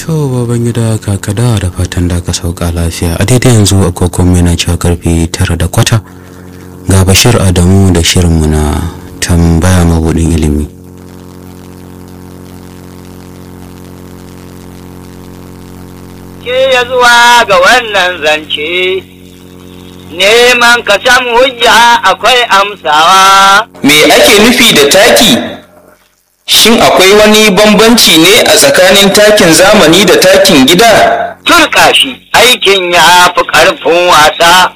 To baban gida kakada da fatan da ka sauka lafiya a daidai yanzu agogon yana cewa karfe tara da kwata ga Bashir Adamu da shirinmu na tambaya mabudin ilimi. ke ya zuwa ga wannan zance neman ka samu hujja akwai amsawa Me ake nufi da taki? Shin akwai wani bambanci ne a tsakanin takin zamani da takin gida? turka shi aikin ya fi ƙarfin wasa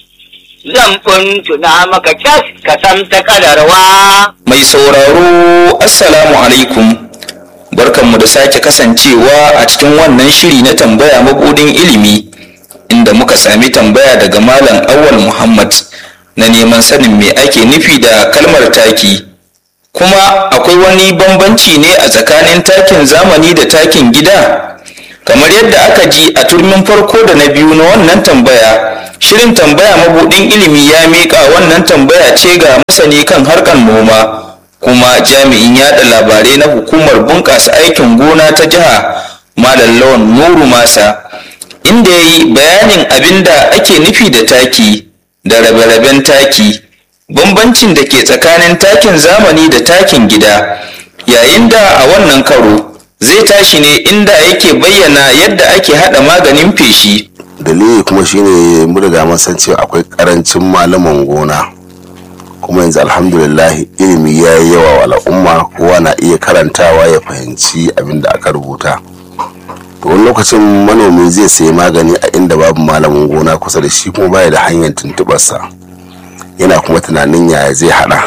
zan tuna maka kyas ka san ta kadarwa Mai sauraro, Assalamu alaikum. Barkanmu da sake kasancewa a cikin wannan shiri na tambaya mabudin ilimi, inda muka sami tambaya daga Malam Awal Muhammad na neman sanin me ake nufi da kalmar taki. Kuma akwai wani bambanci ne a tsakanin takin zamani da takin gida? Kamar yadda aka ji a turmin farko da na biyu na wannan tambaya, shirin tambaya mabudin ilimi ya miƙa wannan tambaya ce ga masani kan harkar noma. kuma jami'in yada labarai na hukumar bunƙasa aikin gona ta jiha malam lawan nuru masa inda ya yi bayanin abin da ake nufi da taki da rabe-raben taki bambancin da ke tsakanin takin zamani da takin gida yayin da a wannan karo zai tashi ne inda yake bayyana yadda ake haɗa maganin feshi dalili kuma shine mun riga mun san cewa akwai karancin malaman gona kuma yanzu alhamdulillah ilimi ya yi yawa wa al'umma kowa na iya karantawa ya fahimci abin da aka rubuta to wani lokacin manomi zai sayi magani a inda babu malamin gona kusa da shi kuma baya da hanyar tuntubarsa yana kuma tunanin yaya zai hada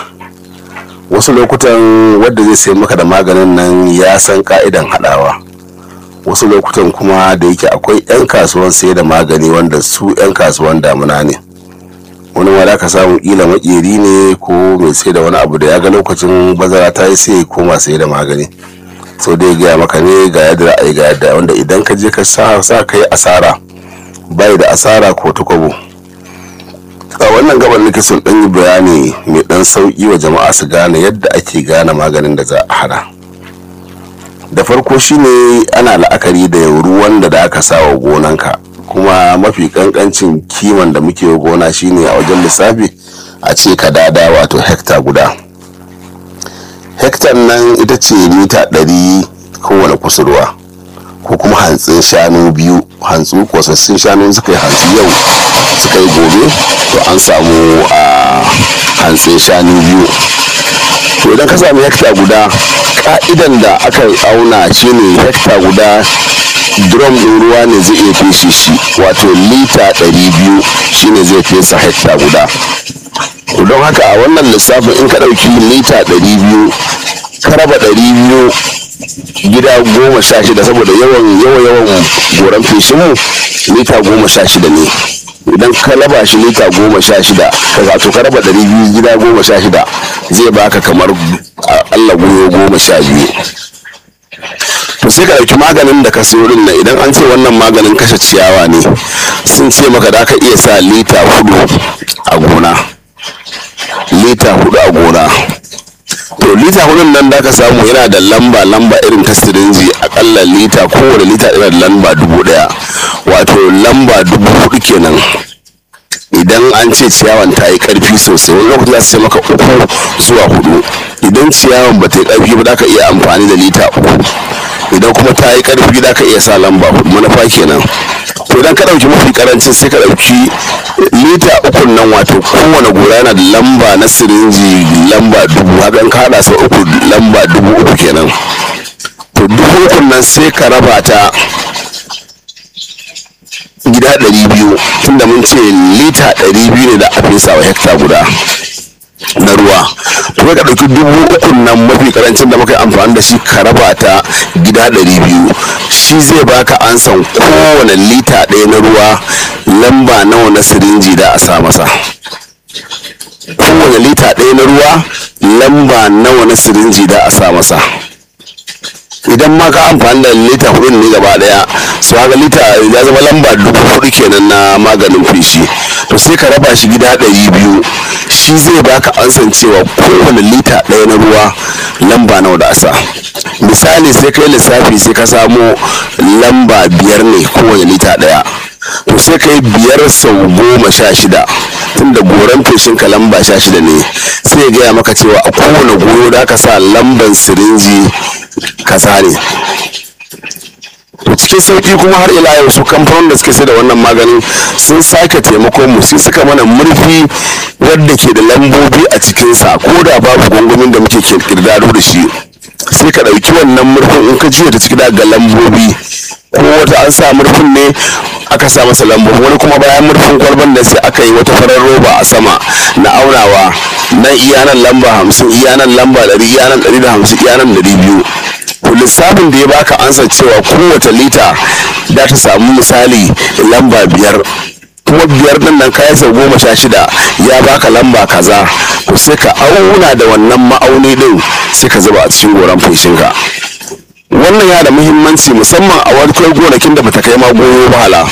wasu lokutan wadda zai sayi maka da maganin nan ya san ka'idan hadawa wasu lokutan kuma da yake akwai 'yan kasuwan sai da magani wanda su 'yan kasuwan damuna ne wani ma da ka samu kila makeri ne ko mai sai da wani abu da ya ga lokacin bazara ta yi sai ya koma sai da magani sau da ya gaya maka ne ga yadda ra'ayi ga yadda wanda idan ka je ka sa sa ka yi asara bai da asara ko tukwabo a wannan gaban nake son dan yi bayani mai dan sauki wa jama'a su gane yadda ake gane maganin da za a hada da farko shine ana la'akari da ruwan da da aka sa wa gonanka kuma mafi kankancin kiman da muke wa gona shine a wajen lissafi a ce kadada wato hekta guda hektar nan ita ce mita ɗari kowane kusurwa ko kuma hantsin shanu biyu hantsu kosassun shanu suka yi hantsi yau suka yi gobe to an samu a hantsin shanu biyu to idan ka sami hekta guda ka'idan da aka auna shine hekta guda drum ɗin ruwa ne zai iya feshe shi wato lita 200 shine zai fesa hekta guda to don haka a wannan lissafin in ka ɗauki lita 200 ka raba 200 gida goma sha shida saboda yawan yawan yawan goran feshinmu lita goma sha shida ne idan ka raba shi lita goma sha shida ka zato ka raba ɗari biyu gida goma sha shida zai baka kamar allah goyo goma sha biyu to sai ka ɗauki maganin da ka siyo din nan idan an ce wannan maganin kashe ciyawa ne sun ce maka da ka iya sa lita hudu a gona lita hudu a gona to lita hudun nan da ka samu yana da lamba lamba irin ta sirinji akalla lita kowane lita yana da lamba dubu daya wato lamba dubu hudu kenan idan an ce ciyawan ta yi karfi sosai wani lokaci za su ce maka uku zuwa hudu idan ciyawan ba ta yi karfi ba za ka iya amfani da lita uku idan kuma ta yi karfi za ka iya sa lamba hudu manufa kenan to idan ka dauki mafi karancin sai ka dauki lita ukun nan wato kowane gora yana da lamba na sirinji lamba dubu hakan ka hada sau uku lamba dubu uku kenan to dubu ukun nan sai ka raba ta gida ɗari biyu tunda mun ce lita ɗari biyu ne da a fesa wa hekta guda na ruwa to ka ɗauki dubu ukun nan mafi karancin da muka yi amfani da shi ka raba ta gida ɗari biyu shi zai baka ansan kowane lita ɗaya na ruwa lamba nawa na sirinji da a sa masa kowane lita ɗaya na ruwa lamba nawa na sirinji da a sa masa idan ma ka amfani da lita hudu ne gaba daya su haka lita ya zama lamba dubu hudu kenan na maganin feshi to sai ka raba shi gida ɗari biyu shi zai baka ansan cewa kowane lita ɗaya na ruwa lamba nawa da asa misali sai kai lissafi sai ka samo lamba biyar ne kowane lita daya to sai kai biyar sau goma sha shida tunda goran feshin ka lamba sha shida ne sai ya gaya maka cewa a kowane goro da aka sa lamban sirinji kaza ne to cikin sauki kuma har ila yau su kamfanin da suke sai da wannan maganin sun sake taimakon mu sai suka mana murfi wadda ke da lambobi a cikinsa ko da babu gwangwamin da muke kirdado da shi sai ka ɗauki wannan murfin in ka juya ta ciki ga lambobi ko wata an sa murfin ne aka sa masa lambobi wani kuma bayan murfin kwalban da sai aka yi wata farar roba a sama na aunawa nan iyanan lamba hamsin iyanan lamba ɗari iyanan ɗari da hamsin iyanan ɗari biyu to lissafin da ya baka ansa cewa kowace lita za ta samu misali lamba biyar kuma biyar din nan kayan sau goma sha shida ya baka lamba kaza to sai ka auna da wannan ma'auni din sai ka zuba a cikin goran feshinka wannan ya da muhimmanci musamman a wani gonakin da bata kai ma goyo ba hala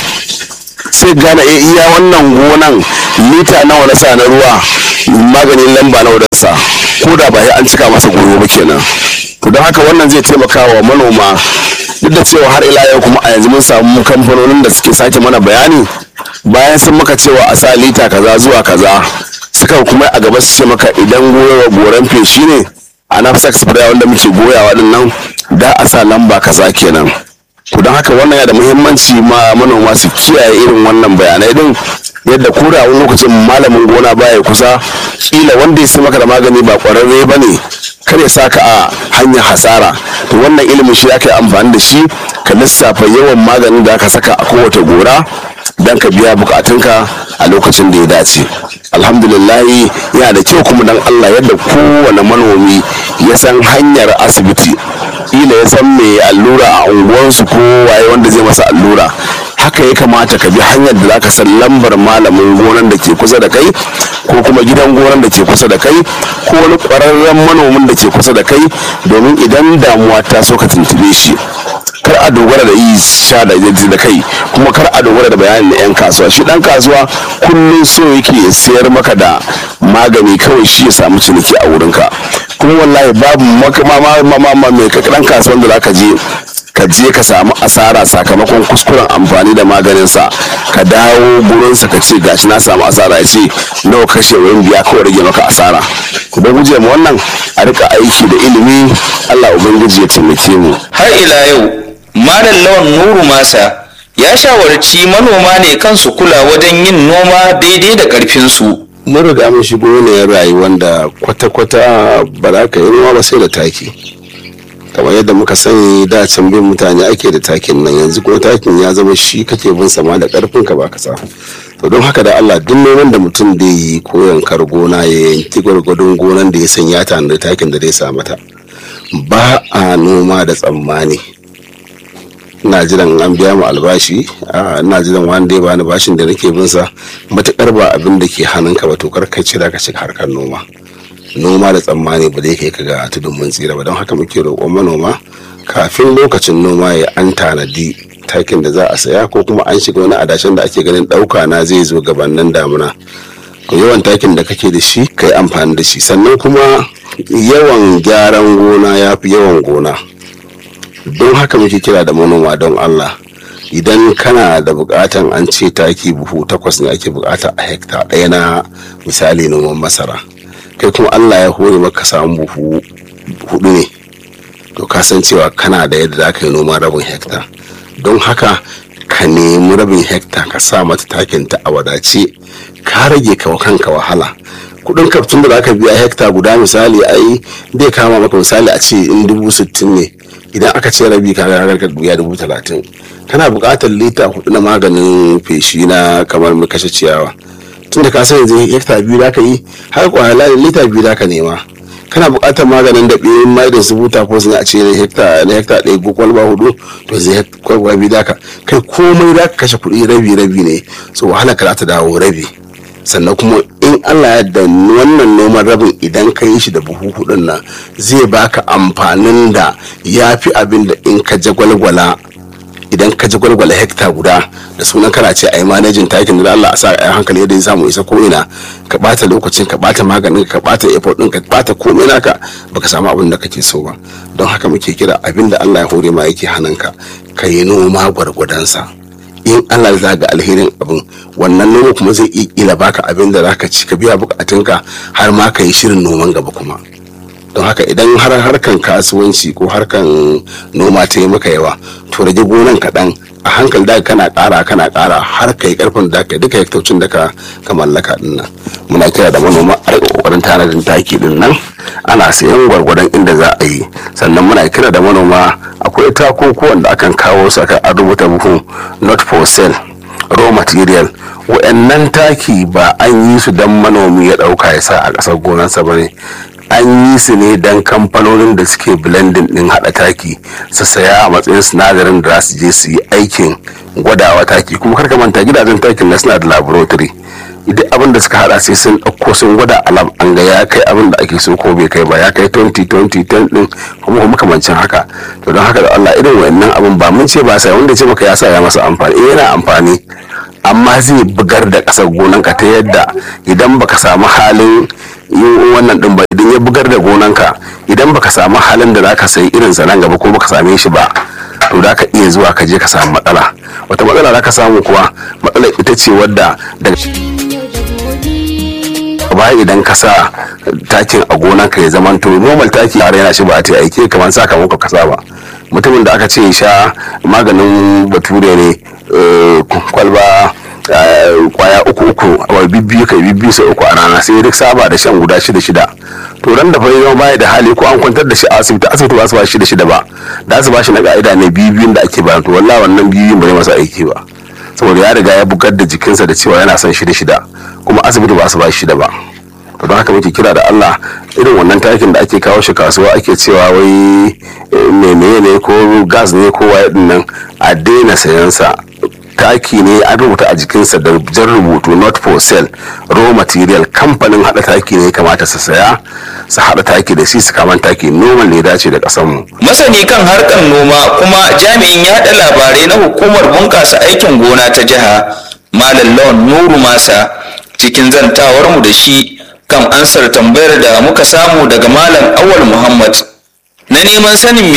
sai gane eh iya wannan gonan lita nawa na sa na ruwa maganin lamba nawa da sa ko da ba sai an cika masa goyo ba kenan to don haka wannan zai taimaka wa manoma duk da cewa har ila yau kuma a yanzu mun samu kamfanonin da suke sake mana bayani bayan sun maka cewa a sa lita kaza zuwa kaza suka kuma a gaba su ce maka idan goyawa goran feshi ne a nafsax spray wanda muke goyawa din nan da a sa lamba kaza kenan to don haka wannan ya da muhimmanci ma manoma su kiyaye irin wannan bayanai din yadda ko da wani lokacin malamin gona baya kusa kila wanda ya sai maka da magani ba kwararre ba ne kar ya saka a hanyar hasara to wannan ilimin shi aka yi amfani da shi ka lissafa yawan maganin da aka saka a kowace gora don ka biya bukatunka a lokacin da ya dace alhamdulillahi yana da kyau kuma dan allah yadda kowane manomi ya san hanyar asibiti kila ya san mai allura a unguwarsu ko waye wanda zai masa allura haka ya kamata ka bi hanyar da zaka san lambar malamin gonan da ke kusa da kai ko kuma gidan gonan da ke kusa da kai ko wani ƙwararren manomin da ke kusa da kai domin idan damuwa ta so ka tuntube shi kar a dogara da yi sha da da kai kuma kar a dogara da bayanin da yan kasuwa shi dan kasuwa kullum so yake ya sayar maka da magani kawai shi ya samu ciniki a wurinka kuma wallahi babu makama mai dan kasuwan da zaka je ka je ka samu asara sakamakon kuskuren amfani da maganinsa ka dawo gurinsa ka ce gashi na samu asara ya ce nawa kashe wurin biya kawai rage maka asara ku don guje mu wannan a rika aiki da ilimi Allah ubangiji ya taimake mu har ila yau malam lawan nuru masa ya shawarci manoma ne kansu kula wajen yin noma daidai da karfinsu mun riga mun shigo ne rayuwar da kwata-kwata ba za ka yi noma ba sai da taki kamar yadda muka sani da can bin mutane ake da takin nan yanzu kuma takin ya zama shi kake bin sama da karfin ka baka sa to don haka da Allah duk noman da mutum da yi ko yankar gona ya yanki gwargwadon gonan da ya san ya tanadi takin da zai sa mata ba a noma da tsammani ina jiran an biya mu albashi ina jiran wanda ya bani bashin da nake bin sa matukar ba abin da ke hannunka ba to kar ka cira ka shiga harkar noma noma da tsammani ba zai kai ka ga tudun mun tsira ba don haka muke roƙon manoma kafin lokacin noma ya an tanadi takin da za a saya ko kuma an shiga wani adashin da ake ganin ɗauka na zai zo gabanin damuna to yawan takin da kake da shi kai amfani da shi sannan kuma yawan gyaran gona ya fi yawan gona don haka muke kira da manoma don allah idan kana da bukatan an ce taki buhu takwas ne ake bukata a hekta ɗaya na misali noman masara kai kuma allah ya hore maka samu buhu hudu ne to ka san cewa kana da yadda za ka yi noman rabin hekta don haka ka nemi rabin hekta ka sa mata takin ta a wadace ka rage ka kanka wahala kudin kaftun da zaka biya hekta guda misali ai zai kama maka misali a ce in dubu sittin ne idan aka ce rabi ka ga ka biya dubu talatin kana buƙatar lita hudu na maganin feshi na kamar mai kashe ciyawa tunda ka san yanzu hekta biyu da ka yi har kwaya lita biyu da ka nema kana buƙatar maganin da ɓirin mai da su buta ko sun a ce na hekta na hekta ɗaya ko kwalba hudu to zai kwalba biyu da ka kai komai da ka kashe kuɗi rabi rabi ne so wahala ka ta dawo rabi sannan kuma in Allah ya da wannan noman rabin idan ka yi shi da buhu hudun nan zai baka amfanin da ya fi abin da in ka jagwalgwala idan ka ji gwalgwala hekta guda da sunan kana ce a yi manajin takin da Allah a sa a hankali yadda ya samu isa ko ina ka bata lokacin ka bata maganin ka bata effort din ka bata komai naka baka samu abin da kake so ba don haka muke kira abin da Allah ya hore ma yake hannunka ka yi noma gwargwadonsa in Allah za ga alherin abin wannan noma kuma zai iya ila baka abin da zaka ci ka biya bukatunka har ma ka yi shirin noman gaba kuma don haka idan har harkan kasuwanci ko harkan noma ta yi maka yawa to rage gonan kaɗan a hankali da kana ƙara kana ƙara har ka yi ƙarfin da ka duka hektocin da ka ka mallaka din nan muna kira da manoma a rika ƙoƙarin tanadin taki din nan ana sayan gwargwadon inda za a yi sannan muna kira da manoma akwai takukuwan da akan kawo su aka an rubuta buhu not for sale raw material wa'annan taki ba an yi su don manomi ya ɗauka ya sa a ƙasar gonarsa ba ne an yi su ne don kamfanonin da suke blending din hada taki su saya a matsayin sinadarin da za su je su yi aikin gwadawa taki kuma karka manta gidajen takin na suna da laboratory idan abin da suka hada sai sun ɗauko sun gwada alam an ga ya kai abin da ake so ko bai kai ba ya kai 2020 10 din kuma kuma makamancin haka to don haka da Allah irin wannan abin ba mun ce ba sai wanda ce maka ya sa ya masa amfani eh yana amfani amma zai bugar da ƙasar gonanka ta yadda idan baka samu halin yin wannan din ba idan ya bugar da gonanka idan baka samu halin da zaka sayi irin sa nan gaba ko baka same shi ba to da ka iya zuwa ka je ka samu matsala wata matsala zaka samu kuwa matsalar ita ce wadda daga baya idan ka sa takin a gonanka ya zama to normal taki a yana shi ba a ta aiki kamar sakamakon ka ba mutumin da aka ce sha maganin bature ne kwalba kwaya uku uku a bibbiyu kai bibbiyu sai uku a rana sai duk saba da shan guda shida shida to ran da fa yau baya da hali ko an kwantar da shi a asibiti asibiti ba su ba shi da shida ba da su ba shi na ka'ida ne bibiyun da ake ba to wallahi wannan bibiyun ba zai masa aiki ba saboda ya riga ya bugar da jikinsa da cewa yana son shida shida kuma asibiti ba su ba shi shida ba to don haka muke kira da Allah irin wannan takin da ake kawo shi kasuwa ake cewa wai menene ne ko gas ne ko waye din nan a daina sayan sa taki ne an rubuta a jikinsa da jan rubutu not for sale raw material kamfanin hada taki ne kamata su saya su hada taki da shi su kaman taki noman ne dace da kasan mu masani kan harkar noma kuma jami'in yaɗa labarai na hukumar bunƙasa aikin gona ta jiha malam lawan nuru masa cikin zantawar mu da shi kan ansar tambayar da muka samu daga malam awal muhammad na neman sanin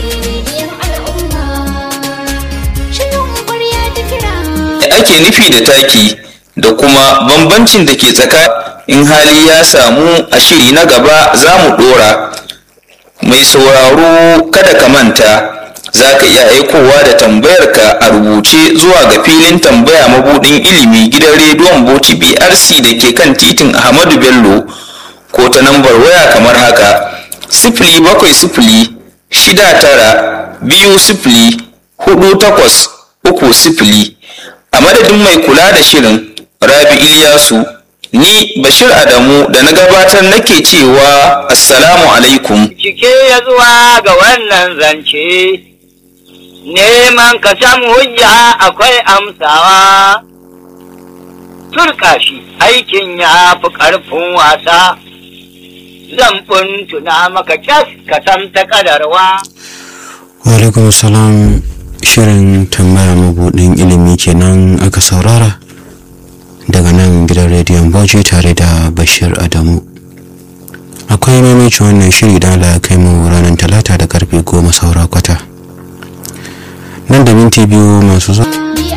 ake nufi da taki da kuma bambancin da ke tsaka in hali ya samu a shiri na gaba za mu dora mai sauraro kada ka manta za ka iya aikowa da tambayarka a rubuce zuwa ga filin tambaya mabudin ilimi gidan rediyon bauchi brc da ke kan titin ahmadu bello ko ta nambar waya kamar haka sifili bakwai sifili shida tara biyu sifili hudu takwas uku sifili a madadin mai kula da shirin rabi iliyasu ni bashir adamu da na gabatar nake cewa assalamu alaikum cike ya zuwa ga wannan zance neman ka samu hujja akwai amsawa turka shi aikin ya fi ƙarfin wasa zan tuna maka kyas ka san ta kadarwa alaikum salam shirin tambaya mabudin ilimi kenan aka saurara daga nan gidan rediyon bauchi tare da bashir adamu akwai maimacin wannan shiri da ala kai mu ranar talata da karfe goma saura kwata nan da minti biyu masu zuwa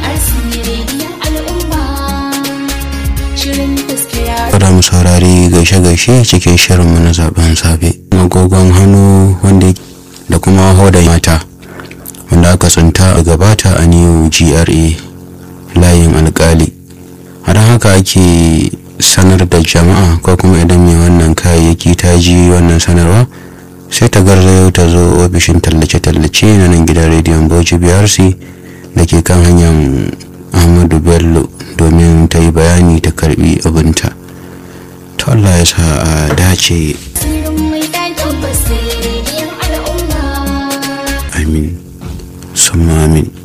da mu saurari gaishe-gaishe cikin shirinmu na zaben safe agogon hannu wanda da kuma hoda mata wanda aka tsinta a gabata a new gra layin alkali har haka ake sanar da jama'a ko kuma idan mai wannan kayayyaki ta ji wannan sanarwa sai ta garzayo ta zo ofishin tallace-tallace na nan gidan rediyon bauchi brc da ke kan hanyar ahmadu bello domin ta yi bayani ta karbi abinta ta allah ya sa a dace amin summa amin